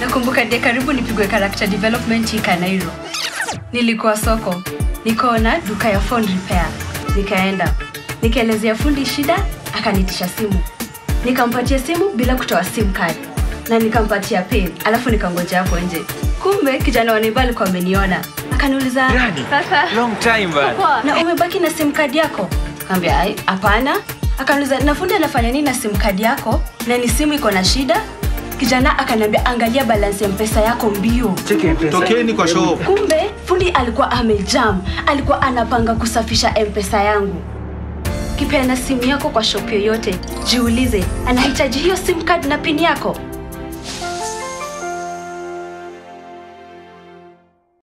nakumbuka dia karibu nipigwe character development hii Kanairo. Nilikuwa soko, nikaona duka ya phone repair, nikaenda nikaelezea fundi shida, akanitisha simu, nikampatia simu bila kutoa sim card na nikampatia pin, alafu nikangoja hapo nje. Kumbe kijana wa neighbor alikuwa ameniona, akaniuliza Granny, sasa long time bana. Poa, na umebaki na sim card yako? Kaambia ai, hapana. Akaniuliza na fundi anafanya nini na sim card yako na ni simu iko na shida? Kijana akaniambia angalia balance ya mpesa yako mbio. Cheki mpesa. tokeni kwa shop Kumbe fundi alikuwa amejam, alikuwa anapanga kusafisha mpesa yangu. Kipeana simu yako kwa shop yoyote, jiulize anahitaji hiyo sim card na pin yako.